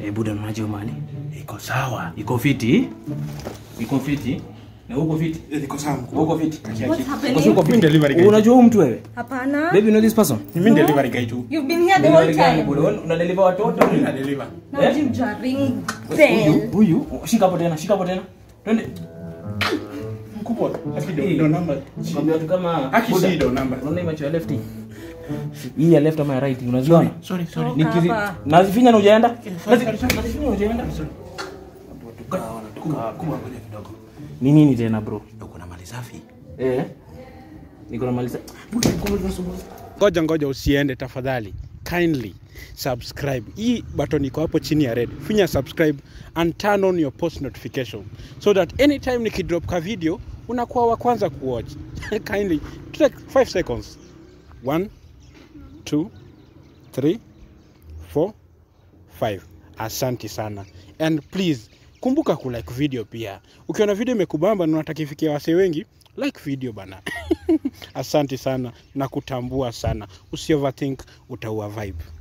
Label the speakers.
Speaker 1: Eh, buda unaje mali?
Speaker 2: Iko sawa.
Speaker 1: Iko fiti? Iko fiti? Na uko fiti?
Speaker 2: Eh, Iko sawa mkubwa.
Speaker 1: Uko fiti?
Speaker 3: What's
Speaker 1: Uko
Speaker 3: happening?
Speaker 1: uko
Speaker 2: Mimi
Speaker 1: fiti?
Speaker 2: delivery guy.
Speaker 1: Unajua huyu mtu wewe?
Speaker 3: Hapana.
Speaker 1: Baby, you know this person?
Speaker 2: Mimi delivery guy tu.
Speaker 3: You've been here the whole
Speaker 1: Delivery gani,
Speaker 3: time.
Speaker 1: buda? Wewe Una deliver watoto?
Speaker 2: Mimi na deliver.
Speaker 3: Now
Speaker 1: Eh?
Speaker 3: you just ring
Speaker 1: Huyu,
Speaker 3: bell.
Speaker 1: huyu. Shika hapo tena, shika hapo tena. Twende.
Speaker 2: Mkubwa. Haki ndo ndo namba.
Speaker 1: Kwambia watu kama
Speaker 2: Haki
Speaker 1: Buda,
Speaker 2: si ndo namba.
Speaker 1: Unaona hii macho ya left hii? Hii ya left ama ya right unaziona?
Speaker 2: Sorry, sorry.
Speaker 3: Toka
Speaker 1: Nikizi
Speaker 3: hapa.
Speaker 1: nazifinya na hujaenda?
Speaker 2: sorry, sorry, sorry.
Speaker 1: Nazifinya hujaenda?
Speaker 2: Kubwa kubwa ngoja kidogo.
Speaker 1: Ni nini tena bro?
Speaker 2: Uko na mali safi.
Speaker 1: Eh? Niko na maliza. Buda, kumbe tunasumbua.
Speaker 2: Ngoja ngoja usiende tafadhali. Kindly subscribe. Hii button iko hapo chini ya red. Finya subscribe and turn on your post notification so that anytime nikidrop ka video unakuwa wa kwanza kuwatch. Kindly take 5 seconds. 1 2 3 4 5. Asante sana. And please kumbuka kulike video pia. Ukiona video imekubamba na unataka ifikie wasee wengi, like video bana. Asante sana na kutambua sana. Usi overthink utaua vibe.